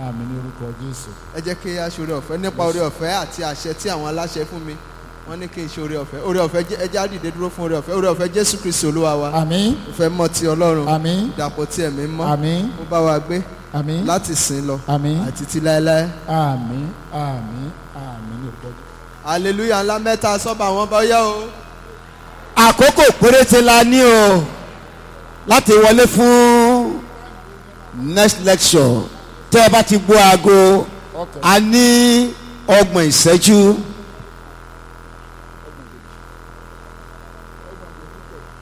àmì ní orúkọ jésù. ẹ jẹ́ kí a ṣoore ọ̀fẹ́ nípa oore ọ̀fẹ́ àti àṣẹ tí àwọn aláṣẹ fún mi wọ́n ní kí n ṣe oore ọ̀fẹ́ oore ọ̀fẹ́ jẹ́- ẹ jẹ́ á dìde dúró fún oore ọ̀fẹ́ oore ọ̀fẹ́ jésù kristi olúwa wa àmì ìfẹ́ mọ́ ti ọlọ́run àmì ìdàpọ̀ tí ẹ̀mí mọ́ àmì ó bá wa gbé àmì láti sìn lọ àmì àti ti láéláé àmì àmì àmì ní orúkọ jésù. hallelujah ńlá mẹ́ta sọ́ba àwọn bá yá o. àkókò péréte la ní o láti wọlé fún next lecture tẹ́ ẹ bá ti gbọ́ aago Okay. a ní ọgbọ̀n ìṣẹ́jú